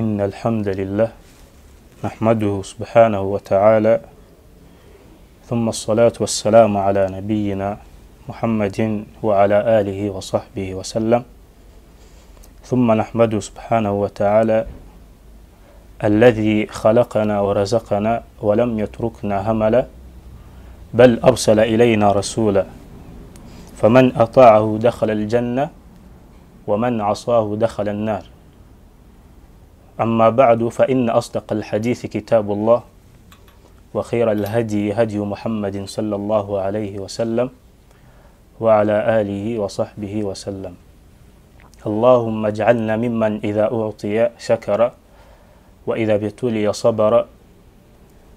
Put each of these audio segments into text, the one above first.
إن الحمد لله نحمده سبحانه وتعالى ثم الصلاة والسلام على نبينا محمد وعلى آله وصحبه وسلم ثم نحمده سبحانه وتعالى الذي خلقنا ورزقنا ولم يتركنا هملا بل أرسل إلينا رسولا فمن أطاعه دخل الجنة ومن عصاه دخل النار أما بعد فإن أصدق الحديث كتاب الله وخير الهدي هدي محمد صلى الله عليه وسلم وعلى آله وصحبه وسلم اللهم اجعلنا ممن إذا أعطي شكر وإذا ابتلي صبر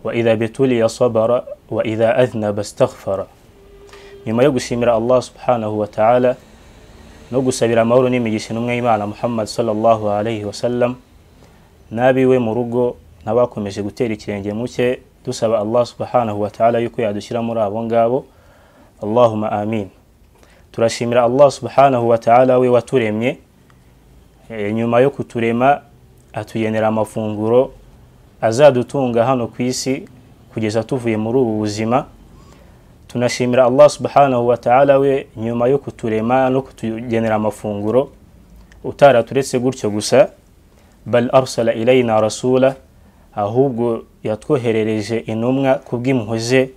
وإذا ابتلي صبر وإذا أذنب استغفر nyuma yo gushimira allah subhanahu wa ta'ala no gusabira amahoro n'imigisha intumwa y'imana muhammad sallallahu alaihi wasallam n'abiwe mu rugo n'abakomeje gutera ikirenge muke dusaba allah subhanahu wa ta'ala yuko yadushyira muri abo ngabo allahuma amin turashimira allah subhanahu wa ta'ala we waturemye e, nyuma yo kuturema atugenera amafunguro azadutunga hano ku isi kugeza tuvuye muri ubu buzima tunashimira allah subhanahu wa ta'ala we nyuma yo kuturema no kutugenera amafunguro utaraturetse gutyo gusa bal arsala ilayna rasula ahubwo yatwoherereje intumwa kubw'impuhwe ze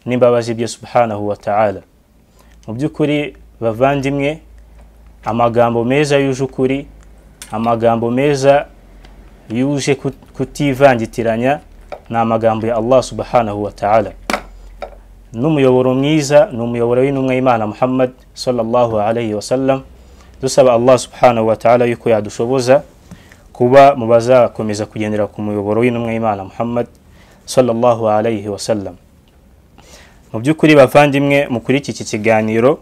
n'imbabazi bye subhanahu wa ta'ala mu by'ukuri bavandimwe amagambo meza yuje ukuri amagambo meza yuje kutivangitiranya ni amagambo ya allah subhanahu wa ta'ala n'umuyoboro mwiza ni umuyoboro w'intumwa y'imana muhammad sallallahu alayhi wasallam dusaba allah subhanahu wa ta'ala yuko yadushoboza kuba mu bazakomeza kugendera ku muyoboro w'intumwa y'imana muhammad sallallahu alayhi wasallam mu by'ukuri bavandimwe mukuri iki kiganiro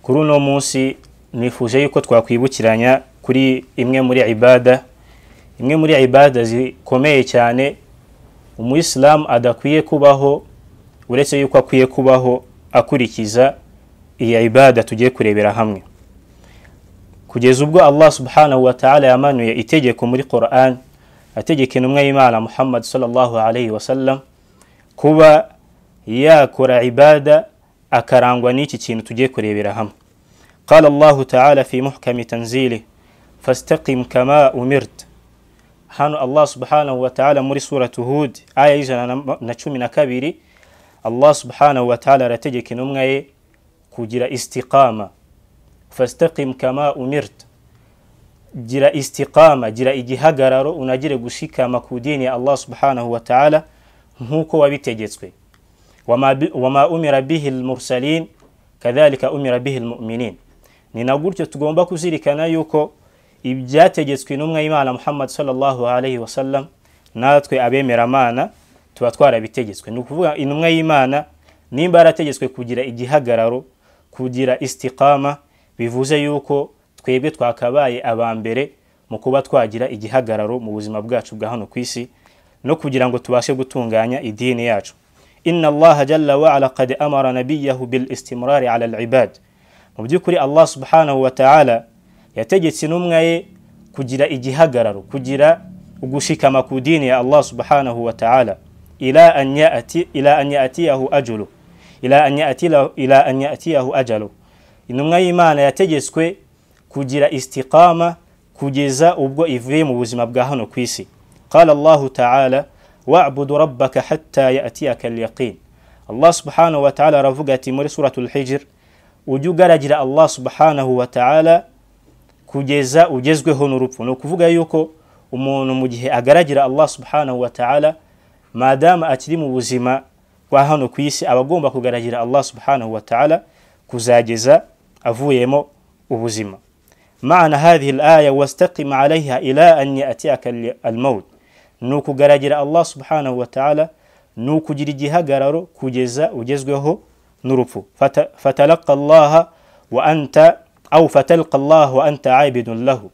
kuri uno munsi nifuje yuko twakwibukiranya kuri imwe muri ibada imwe muri ibada zikomeye cyane umuyisilamu adakwiye kubaho uretse yuko akwiye kubaho akurikiza iyi ibada tugiye kurebera hamwe kugeza ubwo allah subhanahu wa ta'ala yamanuye itegeko muri quran ategeka intumwa y'imana muhammad sallallahu alayhi wasallam kuba yakora ibada akarangwa n'iki kintu tugiye kurebera hamwe قال الله تعالى في محكم تنزيله فاستقم كما أمرت hano allah subhanahu wataala muri suratu hud aya y'ijana na cumi na kabiri allah subhanahu wataala arategeka intumwa ye kugira istiqama fastaqim kama umirta gira istiqama gira igihagararo unagire gushikama ku dini ya allah subhanahu wataala nk'uko wabitegetswe wama umira bihi lmursalin kadhalika umira bihi lmuminin ni na gutyo tugomba kuzirikana yuko ibyategetswe n'umwe y'imana muhammad sallallahu alayhi wasallam natwe abemeramana tuba twarabitegetswe ni ukuvuga intumwa y'imana nimba yarategetswe kugira igihagararo kugira istiqama bivuze yuko twebwe twakabaye aba mbere mu kuba twagira igihagararo mu buzima bwacu bwa hano ku isi no kugira ngo tubashe gutunganya idini yacu inna allaha jalla waala qad amara nabiyahu bil istimrari ala al mu by'ukuri allah subhanahu wa ta'ala yategetse intumwa ye kugira igihagararo kugira ugushikama ku dini ya allah subhanahu wa ta'ala ila an yatiyahu ajulu ila an yatiyahu ajalu intumwa y'imana yategetswe kugira istiqama kugeza ubwo ivuye mu buzima bwa hano ku isi qala allahu ta'ala wa'budu rabbaka hatta yatiyaka alyaqin allah subhanahu wa ta'ala aravuga ati muri suratul hijr ujye ugaragira allah subhanahu wa ta'ala kugeza ugezweho n'urupfu ni ukuvuga yuko umuntu mu gihe agaragira allah subhanahu wa ta'ala madamu akiri mu buzima bwa hano ku isi aba agomba kugaragira allah subhanahu wa ta'ala kuzageza avuyemo ubuzima maana hadhihi laya wastaqima alaiha ila an yatiyaka almaut ni ukugaragira allah subhanahu wa ta'ala ni ukugira igihagararo kugeza ugezweho n'urupfu fatalaqa allaha wa anta aw fatalqa allah wa anta abidun lahu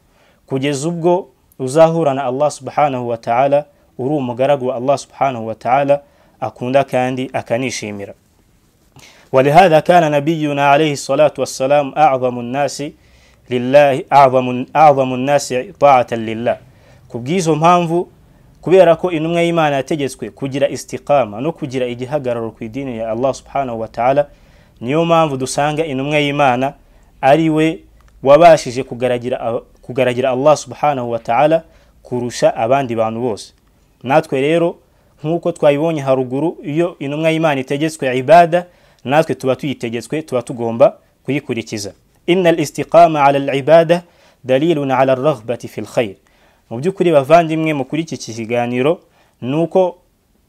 kugeza ubwo uzahurana allah subhanahu wa ta'ala uri umugaragu wa allah subhanahu wa ta'ala akunda kandi akanishimira ولهذا كان نبينا عليه الصلاة والسلام أعظم الناس لله أعظم أعظم الناس طاعة لله ku bw'izo mpamvu kubera ko intumwa y'imana yategetswe kugira istiqama no kugira igihagararo ku idini ya allah subhanahu wa ta'ala niyo mpamvu dusanga intumwa y'imana ari we wabashije kugaragira, kugaragira allah subhanahu wa ta'ala kurusha abandi bantu bose natwe rero nk'uko twayibonye haruguru iyo intumwa y'imana itegetswe ibada natwe tuba tuyitegetswe tuba tugomba kuyikurikiza inna al-istiqama ala al-ibada dalilun ala ar-raghbati fil khair mu by'ukuri bavandimwe muri iki kiganiro ni uko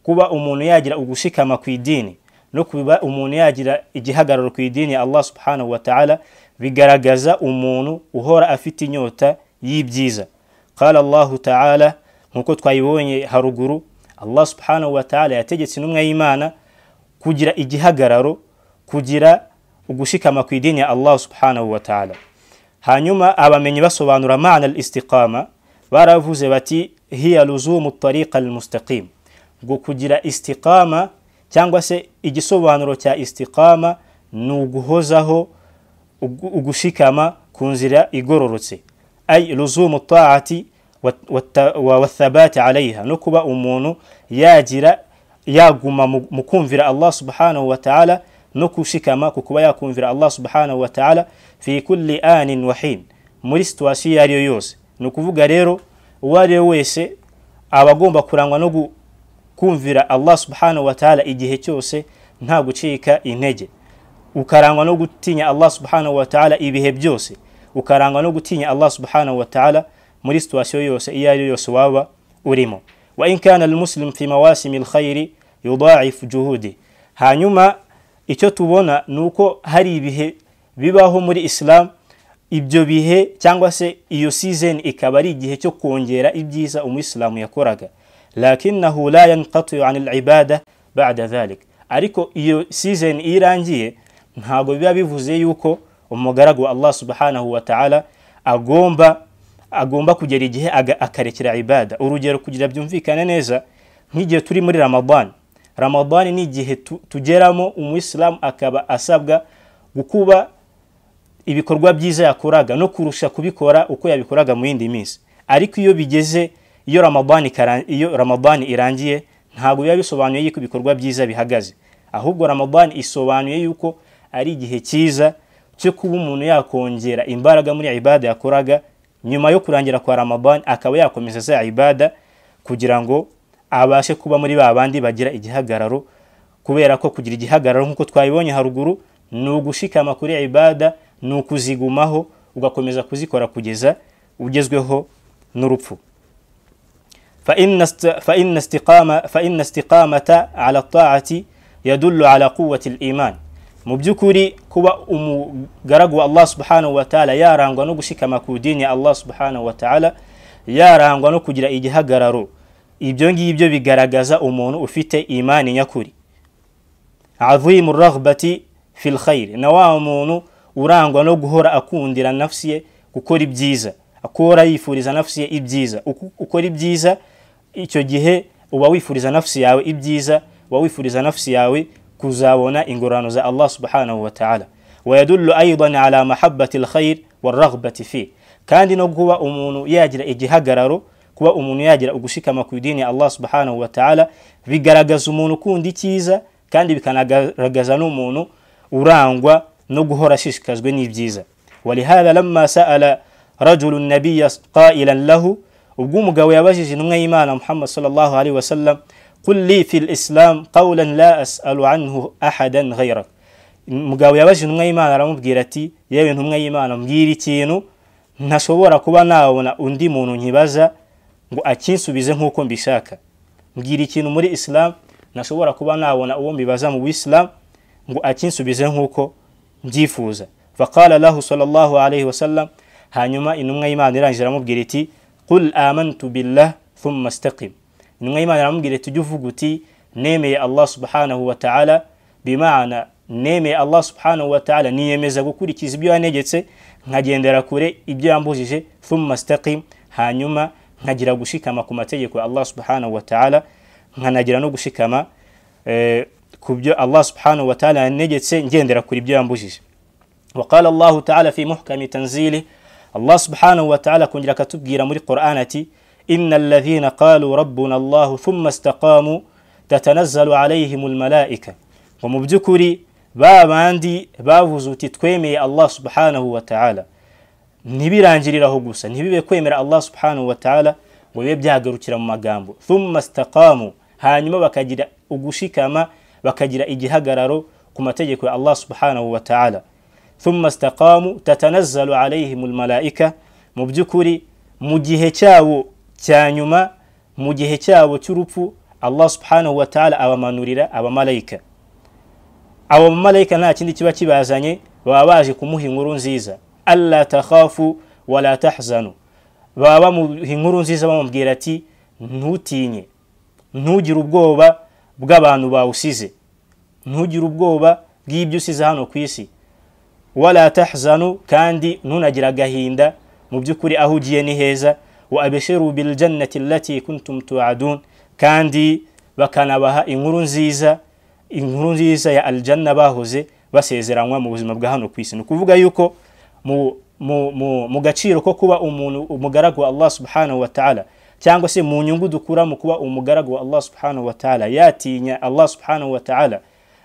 kuba umuntu yagira ugushikama ku idini no kuba umuntu yagira igihagararo ku idini ya allah subhanahu wa ta'ala bigaragaza umuntu uhora afite inyota y'ibyiza qala allahu ta'ala nk'uko twayibonye haruguru allah subhanahu wa ta'ala yategetse intumwa y'imana kugira igihagararo kugira ugushikama ku idini ya allah subhanahu wa ta'ala hanyuma abamenyi basobanura mana al-istiqama baravuze bati hiya luzumu tariqa almustaqim ngo kugira istiqama cyangwa se igisobanuro cya istiqama ni uguhozaho ugushikama ku nzira igororotse ay luzumu taati wathabati alayha no kuba umuntu yagira yaguma mu kumvira allah subhanahu wa ta'ala no gushikama ku kuba yakumvira allah subhanahu wa ta'ala fi kulli anin wahin muri situwasiyo iyo ariyo yose ni ukuvuga rero uwo ari we wese aba agomba kurangwa no kumvira allah subhanahu wa ta'ala igihe cyose nta gucika intege ukarangwa no gutinya allah subhanahu wa ta'ala ibihe byose ukarangwa no gutinya allah subhanahu wa ta'ala muri situwasiyo yose iyo ari yo yose waba urimo wa in kana almuslim fi mawasimi alkhairi yudaifu juhudi hanyuma icyo tubona ni uko hari ibihe bibaho muri isilamu ibyo bihe cyangwa se iyo season ikaba ari igihe cyo kongera ibyiza umuyisilamu yakoraga lakinahu la yanqatiyu an alibada bada dhalik ariko iyo season iyo irangiye ntabwo biba bivuze yuko umugaragu wa allah subhanahu wa ta'ala agomba agomba kugera igihe akarekera ibada urugero kugira byumvikane neza nk'igihe turi muri ramadan ramadan ni igihe tugeramo umuyisilamu akaba asabwa gukuba ibikorwa byiza yakoraga no kurusha kubikora uko yabikoraga mu yindi minsi ariko iyo bigeze iyo ramadani iyo ramadani irangiye ntabwo biba bisobanuye yuko ibikorwa byiza bihagaze ahubwo ramadani isobanuye yuko ari igihe cyiza cyo kuba umuntu yakongera imbaraga muri ibada yakoraga nyuma yo kurangira kwa ramadani akaba yakomeza za ibada kugira ngo abashe kuba muri ba bandi bagira igihagararo kubera ko kugira igihagararo nk'uko twabibonye haruguru ni ugushikama kuri ibada ni ukuzigumaho ugakomeza kuzikora kugeza ugezweho n'urupfu faina istiqamata ala taati yadullu ala quwati liman mu by'ukuri kuba umugaragu wa allah subhanahu wataala yarangwa no gushikama ku dini ya allah subhanahu wataala yarangwa no kugira igihagararo ibyo ngibyo bigaragaza umuntu ufite imani nyakuri azimu raghbati fi lkhayri na wa muntu urangwa no guhora akundira nafsi ye gukora ibyiza akora yifuriza nafsi ye ibyiza ukora ibyiza icyo gihe uba wifuriza nafsi yawe ibyiza uba wifuriza nafsi yawe kuzabona ingororano za allah subhanahu wa ta'ala wayadullu aidan ala mahabbati alkhair warraghbati fi kandi no kuba umuntu yagira igihagararo kuba umuntu yagira ugushikama ku idini ya allah subhanahu wa ta'ala bigaragaza umuntu ukunda icyiza kandi bikanagaragaza n'umuntu urangwa no guhora ashishikajwe n'ibyiza walihada lama saala rajulu nabiya qailan lahu ubwo umugabo yabajije intumwa y'imana muhammad sallallahu alaihi wasallam qul li fi lislam qawlan la asalu anhu ahadan ghayrak umugabo yabajije intumwa y'imana aramubwira ati yewe intumwa y'imana mbwira ikintu ntashobora kuba nabona undi muntu nkibaza ngo akinsubize nk'uko mbishaka mbwira ikintu muri islam ntashobora kuba nabona uwo mbibaza mu bisilamu ngo akinsubize nk'uko mbyifuza faqala lahu sallallahu alayhi wasallam hanyuma intumwa y'imana irangije iramubwira iti qul amantu billah thumma istaqim intumwa y'imana iramubwira iti ujye uvuga uti nemeye allah subhanahu wa ta'ala bimana nemeye allah subhanahu wa ta'ala niyemeza gukurikiza ibyo yanegetse nkagendera kure ibyo yambujije thumma istaqim hanyuma nkagira gushikama ku mategeko ya allah subhanahu wa ta'ala nkanagira no gushikama eh, ku byo allah subhanahu wataala yanegetse ngendera kuri ibyo yambujije waqala allahu taala fi muhkami tanzili allah subhanahu wataala akongera akatubwira muri quran ati إن الذين قالوا ربنا الله ثم استقاموا تتنزل عليهم الملائكة ومبدكري babandi bavuze uti twemeye allah subhanahu wa ta'ala ntibirangiriraho gusa ntibibe kwemera allah subhanahu wa ta'ala ngo bibe byagarukira mu magambo thumma istaqamu hanyuma bakagira ugushikama bakagira igihagararo ku mategeko ya allah subhanahu wa ta'ala thumma istaqamu tatanazzalu alayhim almalaika mu by'ukuri mu gihe cyabo cya nyuma mu gihe cyabo cy'urupfu allah subhanahu wa ta'ala abamanurira abamarayika abo bamarayika nta kindi kiba kibazanye baba baje kumuha inkuru nziza alla takhafu wala tahzanu baba bamuha inkuru nziza bamubwira ati ntutinye ntugire ubwoba bw'abantu bawusize ntugire ubwoba bw'ibyo usize hano ku isi wala tahzanu kandi ntunagire agahinda mu by'ukuri aho ugiye ni heza wa abishiru biljannati allati kuntum tuadun kandi bakanabaha inkuru nziza inkuru nziza ya aljanna bahoze basezeranwa mu buzima bwa hano ku isi ni ukuvuga yuko mu gaciro ko kuba umuntu umugaragu wa allah subhanahu wa ta'ala cyangwa se mu nyungu dukura mu kuba umugaragu wa allah subhanahu wa ta'ala yatinya allah subhanahu wa ta'ala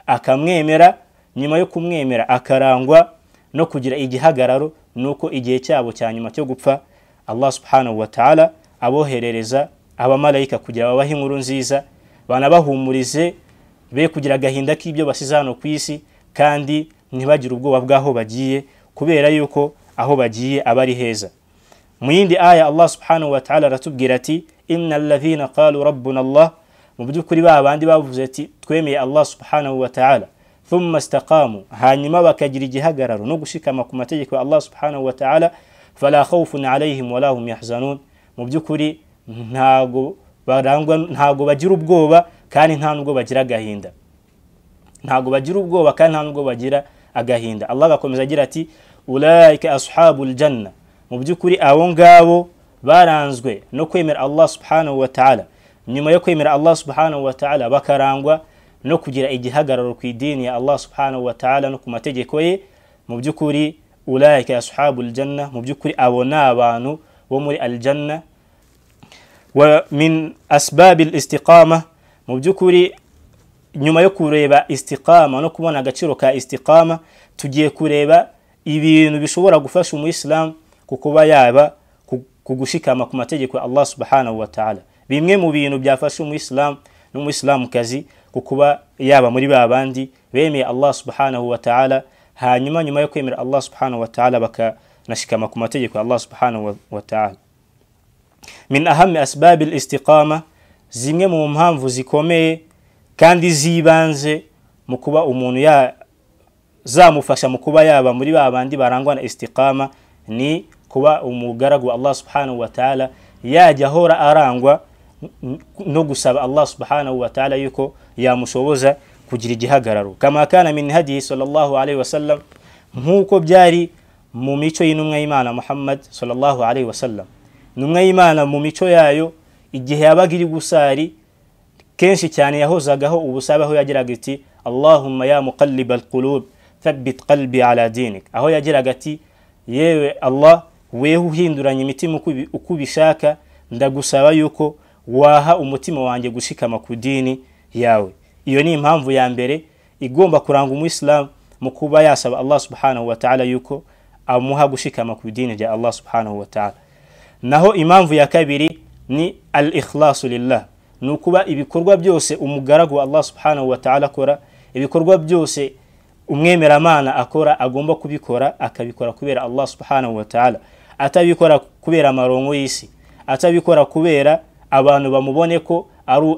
akamwemera nyuma yo kumwemera akarangwa no kugira igihagararo nuko igihe cyabo cya nyuma cyo gupfa allah subhanahu wa ta'ala aboherereza abamarayika kugira babahe inkuru nziza banabahumurize be kugira agahinda k'ibyo basize hano ku isi kandi ntibagire ubwoba bw'aho bagiye kubera yuko aho bagiye aba ari heza mu yindi aya allah subhanahu wa ta'ala aratubwira ati inna alladhina qalu rabbuna allah mu by'ukuri ba bandi bavuze ati twemeye allah subhanahu wa ta'ala thumma istaqamu hanyuma bakagira igihagararo no gushikama ku mategeko ya allah subhanahu wa ta'ala fala khawfun alayhim wala hum yahzanun mu by'ukuri ntago barangwa ntago bagira ubwoba kandi nta nubwo bagira agahinda ntago bagira ubwoba kandi nta nubwo bagira agahinda allah agakomeza agira ati ulaika ashabu ljanna mu by'ukuri abo ngabo baranzwe no kwemera allah subhanahu wa ta'ala nyuma yo kwemera allah subhanahu wa ta'ala bakarangwa no kugira igihagararo ku idini ya allah subhanahu wa ta'ala no ku mategeko ye mu by'ukuri ulaika ashabu ljanna mu by'ukuri abo ni abantu bo muri aljanna wa min asbabi listiqama mu by'ukuri nyuma yo kureba istiqama no kubona agaciro ka istiqama tugiye kureba ibintu bishobora gufasha umuyisilamu ku kuba yaba ku gushikama ku mategeko ya allah subhanahu wa ta'ala bimwe mu bintu byafasha umuyisilamu n'umuyisilamukazi ku kuba yaba muri ba bandi bemeye allah subhanahu wa ta'ala hanyuma nyuma yo kwemera allah subhanahu wa ta'ala bakanashikama ku mategeko ya allah subhanahu wa ta'ala min ahami asbabi listiqama zimwe mu mpamvu zikomeye kandi zibanze mu kuba umuntu zamufasha mu kuba yaba muri ba bandi barangwa na istiqama ni kuba umugaragu wa allah subhanahu wa ta'ala yajya ahora arangwa no gusaba allah subhanahu wa ta'ala yuko yamushoboza kugira igihagararo kama kana min hadihi sallallahu alaihi wasallam nk'uko byari mu mico y'intumwa y'imana muhammad sallallahu alaihi wasallam intumwa y'imana mu mico yayo igihe yabaga iri gusari kenshi cyane yahozagaho ubusabe aho yagiraga ati allahumma ya muqalliba alqulub thabbit qalbi ala dinik aho yagiraga ati yewe allah weho uhinduranya imitima uko ubishaka ndagusaba yuko waha umutima wanjye gushikama ku dini yawe iyo ni impamvu ya mbere igomba kuranga umuyisilamu mu kuba yasaba allah subhanahu wa ta'ala yuko amuha gushikama ku idini rya allah subhanahu wa ta'ala naho impamvu ya kabiri ni al ikhlasu lillah ni ukuba ibikorwa byose umugaragu wa allah subhanahu wa ta'ala akora ibikorwa byose umwemeramana akora agomba kubikora akabikora kubera allah subhanahu wa ta'ala atabikora kubera amarongo y'isi atabikora kubera abantu bamubone ko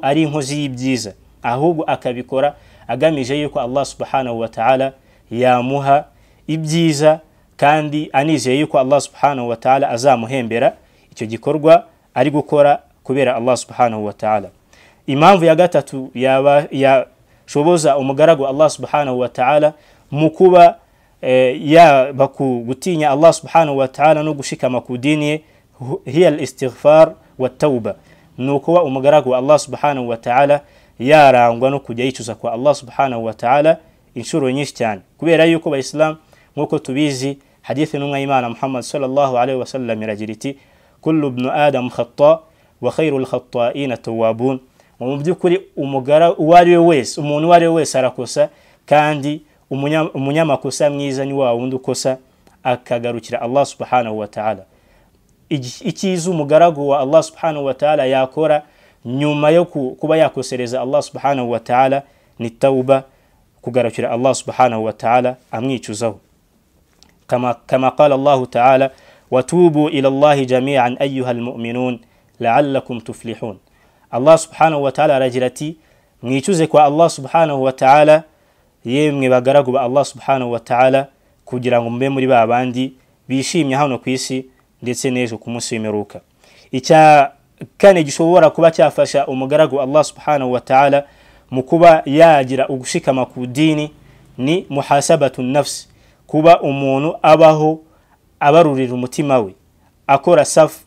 ari inkozi y'ibyiza ahubwo akabikora agamije yuko allah subhanahu wa ta'ala yamuha ibyiza kandi anizeye yuko allah subhanahu wa ta'ala azamuhembera icyo gikorwa ari gukora kubera allah subhanahu wa ta'ala impamvu ya gatatu yashoboza umugaragu wa allah subhanahu wa ta'ala mu kuba yaba gutinya allah subhanahu wa ta'ala no gushikama ku dini ye hiya al istighfar wa tauba ni ukuba umugaragu wa allah subhanahu wa ta'ala yarangwa no kujya yicuza kwa allah subhanahu wa ta'ala inshuro nyinshi cyane kubera yuko abayisilamu nk'uko tubizi hadithi n'umwayimana muhammad sallallahu alaihi wasallam iragira iti kullu ibnu adam khata wa khairu lkhata'ina tawabun mu by'ukuri umugara uwo ari we wese umuntu uwo ari we wese arakosa kandi umunya- umunyamakosa mwiza ni wa wundi ukosa akagarukira allah subhanahu wa ta'ala Iki- icyiza umugaragu wa allah subhanahu wa ta'ala yakora nyuma yo ku- kuba yakosereza allah subhanahu wa ta'ala ni tauba kugarukira allah subhanahu wa ta'ala amwicuzaho كما كما قال الله تعالى وتوبوا إلى الله جميعا أيها المؤمنون لعلكم تفلحون الله سبحانه وتعالى رجلتي mwicuze kwa allah subhanahu wataala yemwe bagaragu ba allah subhanahu wataala kugira ngo mube muri ba bandi bishimye hano ku isi ndetse n'ejo ku munsi w'imperuka icya kane gishobora kuba cyafasha umugaragu allah subhanahu wataala mu kuba yagira ugushikama ku dini ni muhasabatu nafsi kuba umuntu abaho abarurira umutima we akora self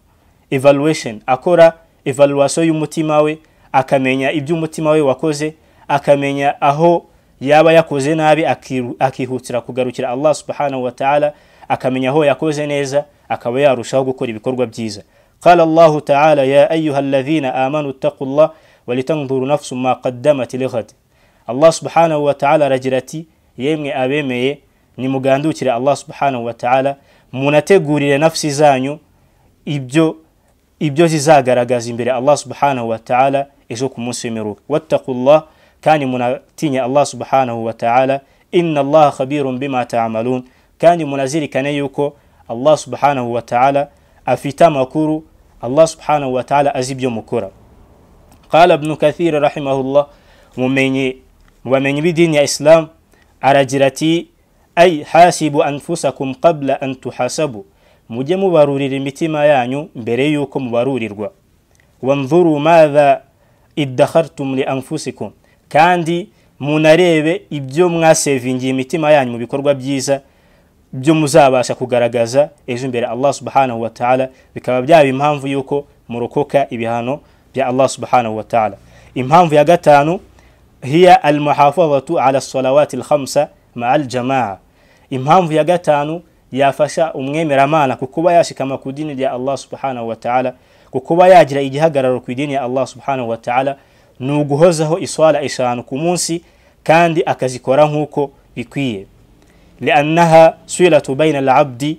evaluation akora evaluation y'umutima we akamenya ibyo umutima we wakoze akamenya aho yaba yakoze nabi akiru- akihutira kugarukira allah subhanahu wa ta'ala akamenya aho yakoze neza akaba yarushaho gukora ibikorwa byiza قال الله تعالى يا أيها الذين آمنوا اتقوا الله ولتنظر نفس ما قدمت لغد الله سبحانه وتعالى رجلتي يمي أبيمي nimugandukire allah subhanahu wa ta'ala munategurire nafsi zanyu ibyo ibyo zizagaragaza imbere allah subhanahu wa ta'ala ejo ku munsi w'imperuka wattaqullah kandi munatinya allah subhanahu wa ta'ala inna allaha khabirun bima ta'malun kandi munazirikane yuko allah subhanahu wa ta'ala afite amakuru allah subhanahu wa ta'ala azi ibyo mukora قال ابن كثير رحمه الله ممني ومن بدين يا إسلام أرجرتي أي حاسبوا أنفسكم قبل أن تحاسبوا mujye mubarurira imitima yanyu mbere y'uko mubarurirwa wanzuru madha iddakhartum li anfusikum kandi munarebe ibyo mwasevingiye imitima yanyu mu bikorwa byiza byo muzabasha kugaragaza ejo imbere allah subhanahu wa ta'ala bikaba byaba impamvu y'uko murokoka ibihano bya allah subhanahu wa ta'ala impamvu ya gatanu hiya almuhafazatu ala salawati lhamsa maa aljamaa impamvu ya gatanu yafasha umwemeramana ku kuba yashikama ku idini rya allah subhanahu wa ta'ala ku kuba yagira igihagararo ku idini ya allah subhanahu wa ta'ala ni uguhozaho iswala eshanu ku munsi kandi akazikora nk'uko bikwiye liannaha silatu baina alabdi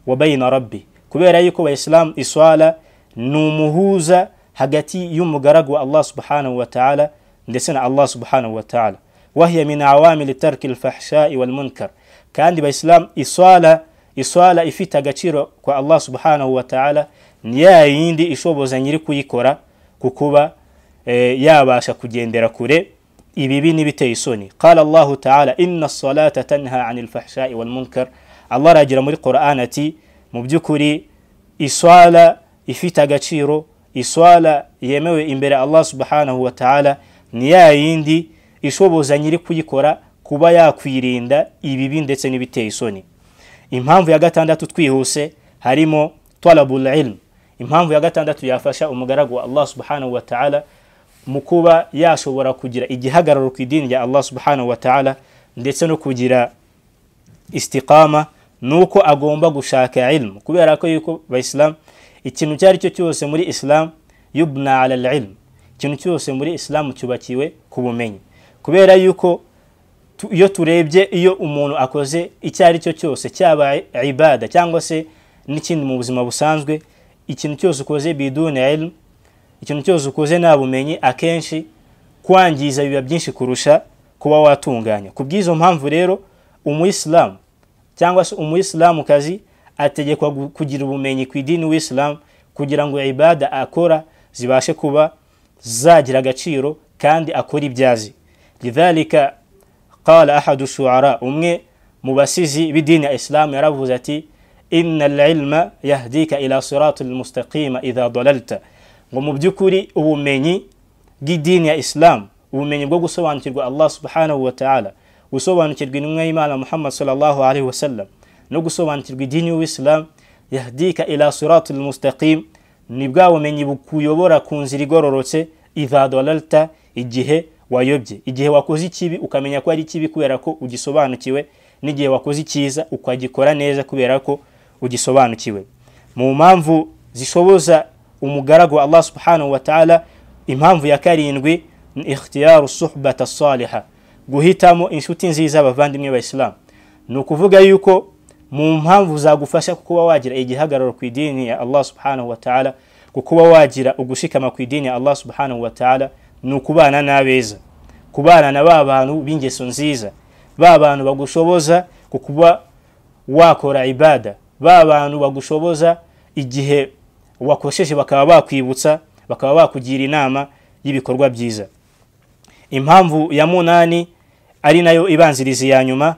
wa baina rabbi kubera yuko abaisilamu iswala ni umuhuza hagati y'umugaragu wa allah subhanahu wa ta'ala ndetse na allah subhanahu wa ta'ala wahiya min awamili tarki lfahshai walmunkar kandi abaisilamu iswala iswala ifite agaciro kwa allah subhanahu wa ta'ala ni ya yindi ishoboza nyiri kuyikora kukuba eh, yabasha kugendera kure ibibi n'ibiteye isoni qala allahu taala inna salata tanha ani lfahshai walmunkar allah aragira muri quran ati mu by'ukuri iswala ifite agaciro iswala yemewe imbere allah subhanahu wa taala ni ya yindi ishoboza nyiri kuyikora kuba yakwirinda ibibi ndetse n'ibiteye isoni impamvu ya gatandatu twihuse harimo talabul ilm impamvu ya gatandatu yafasha umugaragu wa allah subhanahu wa ta'ala mu kuba yashobora kugira igihagararo ku idini rya allah subhanahu wa ta'ala ndetse no kugira istiqama nuko agomba gushaka ilmu kubera ko yuko abaisilamu ikintu icyo ari cyo cyose muri isilamu yubna ala al ilm ikintu cyose muri isilamu cyubakiwe ku bumenyi kubera yuko tu- iyo turebye iyo umuntu akoze icyo ari cyo cyose cyaba i- ibada cyangwa se n'ikindi mu buzima busanzwe ikintu cyose ukoze biduni ilm ikintu cyose ukoze nta bumenyi akenshi kwangiza biba byinshi kurusha kuba watunganya ku bw'izo mpamvu rero umuyisilamu cyangwa se umuyisilamukazi ategekwa gu- kugira ubumenyi ku idini w'isilamu kugira ngo ibada akora zibashe kuba zagira agaciro kandi akora ibyo azi lidhalika qala ahadu shuara umwe mu basizi b'idini ya isilamu yaravuze ati inna alilma yahdika ila sirati lmustaqima idha dalalta ngo mu by'ukuri ubumenyi bw'idini ya isilamu ubumenyi bwo gusobanukirwa allah subhanahu wa ta'ala gusobanukirwa intumwa y'imana muhammad sallallahu alaihi wasallam no gusobanukirwa idini y'uwisilamu yahdika ila sirati lmustaqim ni bwa bumenyi bukuyobora ku nzira igororotse idha dalalta igihe wayobye igihe wakoze ikibi ukamenya ko ari ikibi kubera ko ugisobanukiwe n'igihe wakoze icyiza ukagikora neza kubera ko ugisobanukiwe mu mpamvu zishoboza umugaragu wa allah subhanahu wa taala impamvu ya karindwi ni ikhtiyaru suhbata saliha guhitamo inshuti nziza abavandimwe b'abayisilamu ni ukuvuga yuko mu mpamvu zagufasha kuba wagira igihagararo ku idini ya allah subhanahu wa taala kukuba wagira ugushikama ku idini ya allah subhanahu wa taala ni ukubana n'abeza kubana na ba bantu b'ingeso nziza ba bantu bagushoboza ku kuba wakora ibada ba bantu bagushoboza igihe wakosheje bakaba bakwibutsa bakaba bakugira inama y'ibikorwa byiza impamvu ya munani ari nayo ibanziriza iya nyuma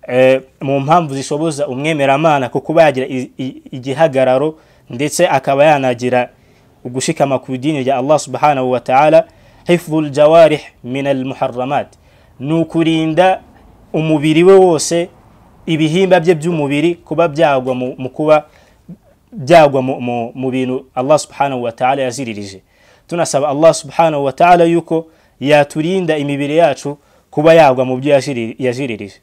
eh, mu mpamvu zishoboza umwemeramana ku kuba yagira i- i- igihagararo ndetse akaba yanagira ugushikama ku idini rya allah subhanahu wa taala hifdhu ljawarih min almuharramat ni ukurinda umubiri we wose ibihimba bye by'umubiri kuba byagwa mu mu kuba byagwa mu- mu- mu bintu allah subhanahu wa taala yaziririje tunasaba allah subhanahu wa taala yuko yaturinda imibiri yacu kuba yagwa mu byo yaziri- yaziririje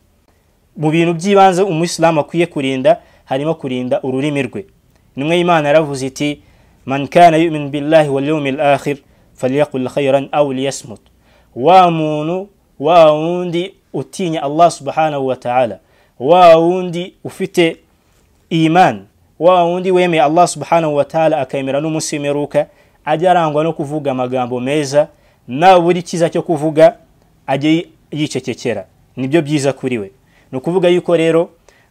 mu bintu by'ibanze umuyisilamu akwiye kurinda harimo kurinda ururimi rwe nimwe imana yaravuze iti man kana yumin billahi wal yawmil akhir falyakul khayran aw liyasmut wa muntu wa wundi utinya allah subhanahu wa taala wa wundi ufite iman wa wundi wemeye allah subhanahu wa taala akemera n'umunsi w'imperuka ajya arangwa no kuvuga amagambo meza nabura icyiza cyo kuvuga ajye yi- yicecekera nibyo byiza kuri we ni ukuvuga yuko rero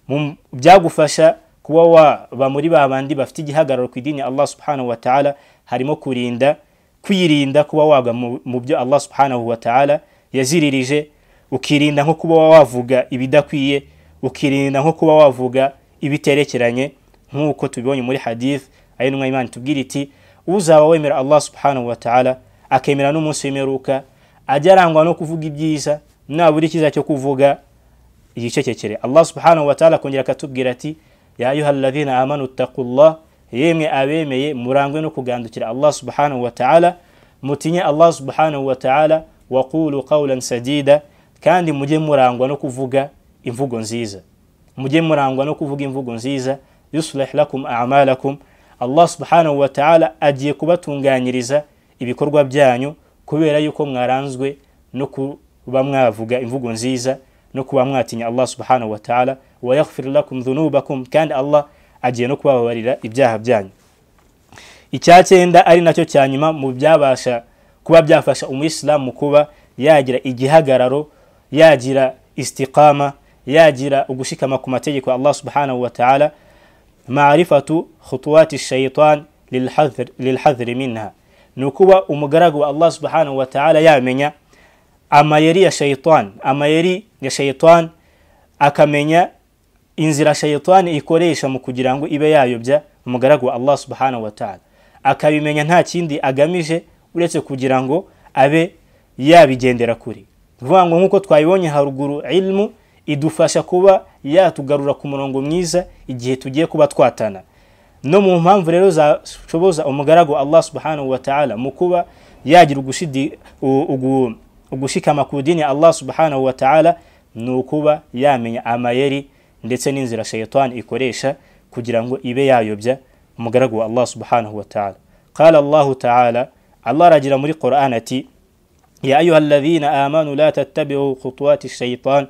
mu byagufasha kuba waba muri ba bandi bafite igihagararo ku idini ya allah subhanahu wa taala harimo kurinda kwirinda kuba wagwa mu- mu byo allah subhanahu wa taala yaziririje ukirinda nko kuba wavuga ibidakwiye ukirinda nko kuba wavuga ibiterekeranye nk'uko tubibonye muri hadith ari numwe imana itubwira iti uzaba wemera allah subhanahu wa taala akemera n'umunsi w'imperuka ajya arangwa no kuvuga ibyiza nabura icyiza cyo kuvuga yicecekere allah subhanahu wa taala akongera akatubwira ati ya ayuha alladhina amanu ittaqullah yemwe abemeye murangwe no kugandukira allah subhanahu wa taala mutinye allah subhanahu wa taala waqulu qawlan sadida kandi mujye murangwa no kuvuga imvugo nziza mujye murangwa no kuvuga imvugo nziza yuslih lakum amalakum allah subhanahu wa taala agiye kubatunganyiriza ibikorwa byanyu kubera yuko mwaranzwe no kuba mwavuga imvugo nziza no kuba mwatinya allah subhanahu wa taala wayaghfir lakum dhunubakum kandi allah agiye no kubababarira ibyaha byanyu icyacyenda ari nacyo cya nyuma mu byabasha kuba byafasha umuyisilamu mu kuba yagira igihagararo yagira istiqama yagira ugushikama ku mategeko ya allah subhanahu wa taala marifatu khutuwati shaitan lilhadhri- lilhadhri minha ni ukuba umugaragu wa allah subhanahu wa taala yamenya amayeri ya shaitan amayeri ya shaitan akamenya inzira shayitani ikoresha mu kugira ngo ibe yayobya umugaragu wa allah subhanahu wa taala akabimenya nta kindi agamije uretse kugira ngo abe yabigendera kure Ni ukuvuga ngo nk'uko twabibonye haruguru ilmu idufasha kuba yatugarura ku murongo mwiza igihe tugiye kuba twatana no mu mpamvu rero zashoboza umugaragu wa allah subhanahu wa taala mu kuba yagira ugushidi- u- ugu- ugushikama ku dini ya allah subhanahu wa taala ni ukuba yamenya amayeri ndetse n'inzira shayitani ikoresha kugira ngo ibe yayobya umugaragu wa allah subhanahu wa taala qala allahu taala allah aragira muri quran ati يا أيها الذين آمنوا لا تتبعوا خطوات الشيطان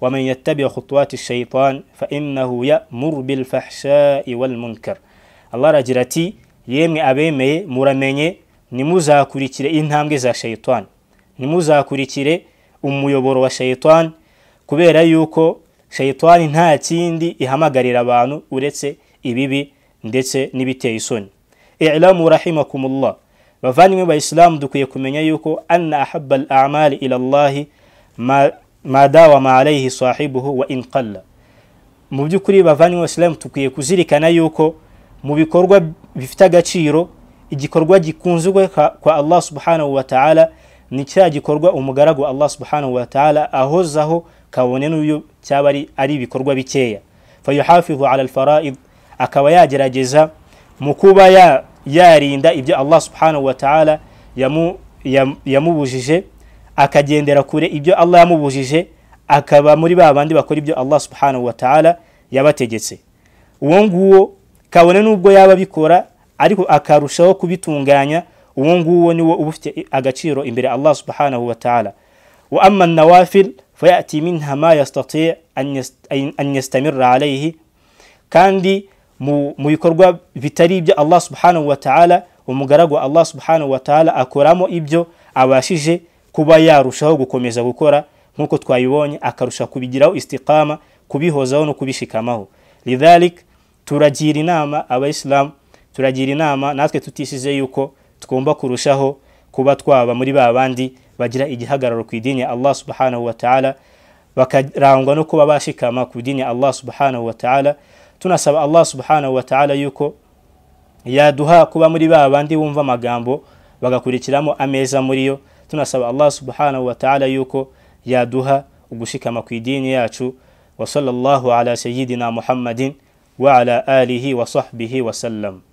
ومن يتبع خطوات الشيطان فإنه يأمر بالفحشاء والمنكر الله رجرتي يمي أبيمي مرميني nimuzakurikire intambwe za shayitani ntimuzakurikire umuyoboro wa shayitani kubera yuko shayitani nta kindi ihamagarira abantu uretse ibibi ndetse n'ibiteye isoni ilamu rahimakumullah bavandimwe bayisilamu dukwiye kumenya yuko anna ahaba al amali ila llahi ma- ma dawama alaihi sahibuhu wa in qalla mu by'ukuri bavandimwe bayisilamu dukwiye kuzirikana yuko mu bikorwa bifite agaciro igikorwa gikunzwe ka- kwa allah subhanahu wa taala ni cya gikorwa umugaragu wa allah subhanahu wa taala ahozaho kabone n'uyu cyaba ari- ari ibikorwa bikeya fayuhafizu ala alfaraid akaba yagerageza mu kuba ya- yarinda ibyo allah subhanahu wa taala yamu- yam- yamubujije akagendera kure ibyo allah yamubujije akaba muri ba bandi bakora ibyo allah subhanahu wa taala yabategetse uwo nguwo kabone n'ubwo yaba abikora ariko akarushaho kubitunganya uwo nguwo ni wo uba ufite agaciro imbere allah subhanahu wa ta'ala wa amma nawafil fayati minha ma yastati an yastamirra alayhi kandi mu bikorwa bitari ibyo allah subhanahu wa ta'ala umugaragu allah subhanahu wa ta'ala akoramo ibyo abashije kuba yarushaho gukomeza gukora nk'uko twabibonye akarusha kubigiraho istiqama kubihozaho no kubishikamaho lidhalik turagira inama abayisilamu turagira inama natwe tutishize yuko tugomba kurushaho kuba twaba muri ba bandi bagira igihagararo ku idini ya allah subhanahu wa ta'ala bakarangwa no kuba bashikama ku idini ya allah subhanahu wa ta'ala tunasaba allah subhanahu wa ta'ala yuko yaduha kuba muri ba bandi bumva amagambo bagakurikiramo ameza muri yo tunasaba allah subhanahu wa ta'ala yuko yaduha ugushikama ku idini yacu wa sallallahu ala sayyidina muhammadin wa ala alihi wa sahbihi wa sallam